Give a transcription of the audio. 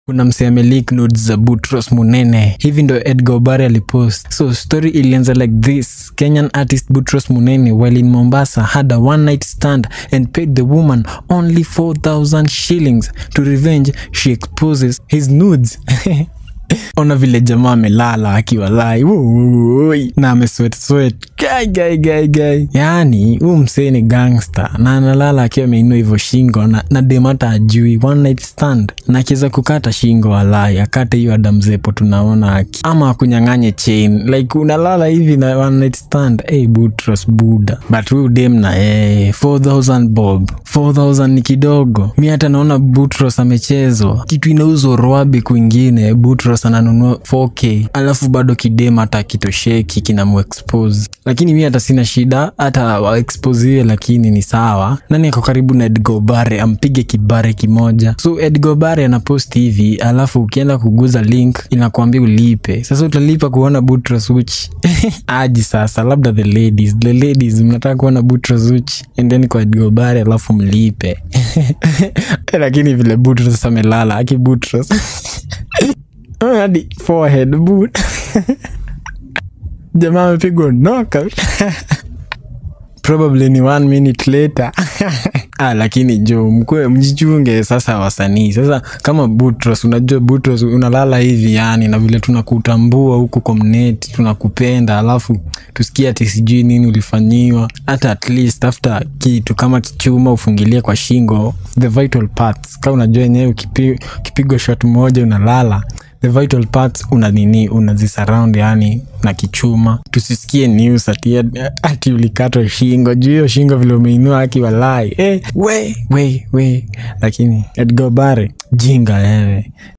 kuna msee amelik notes za Boutros Munene. Hivi ndo Edgar Obare alipost. So story ilianza like this. Kenyan artist Boutros Munene while in Mombasa had a one night stand and paid the woman only 4000 shillings. To revenge, she exposes his nudes. ona vile jamaa amelala akiwa lai Woi, na ameswet swet gai gai gai gai yaani huu msee ni gangster na analala akiwa ameinua hivyo shingo na, na demata ajui one night stand na akiweza kukata shingo walai akate hiyo adamzepo tunaona aki ama akunyang'anye chain like unalala hivi na one night stand hey, Boutros buda but huyu dem na hey, 4000 bob 4000 ni kidogo mi hata naona Boutros amechezwa kitu inauzwa roabi kwingine Boutros ananunua 4k alafu bado kidem hata kitosheki kinamuexpose lakini mi hata sina shida hata waexposiwe lakini ni sawa nani ako karibu na Edgar Obare ampige kibare kimoja so Edgar Obare anapost hivi alafu ukienda kuguza link inakuambia ulipe sasa utalipa kuona Boutros uchi aji sasa labda the ladies the ladies mnataka kuona Boutros uchi endeni kwa Edgar Obare alafu mlipe lakini vile Boutros amelala aki Boutros hadi forehead boot jamaa amepigwa knockout probably ni one minute later ah, lakini jo mkwe mjichunge sasa wasanii sasa kama Boutros unajua Boutros unalala hivi yani na vile tunakutambua huku community tunakupenda alafu tusikie ati sijui nini ulifanyiwa hata at least tafuta kitu kama kichuma ufungilie kwa shingo the vital parts ka unajua yenyewe ukipi- ukipigwa shot moja unalala the vital parts una nini unazisurround yani na kichuma tusisikie news ati, ati ulikatwa shingo juu hiyo shingo vile umeinua aki walai eh, we we we lakini Edgar Obare jinga wewe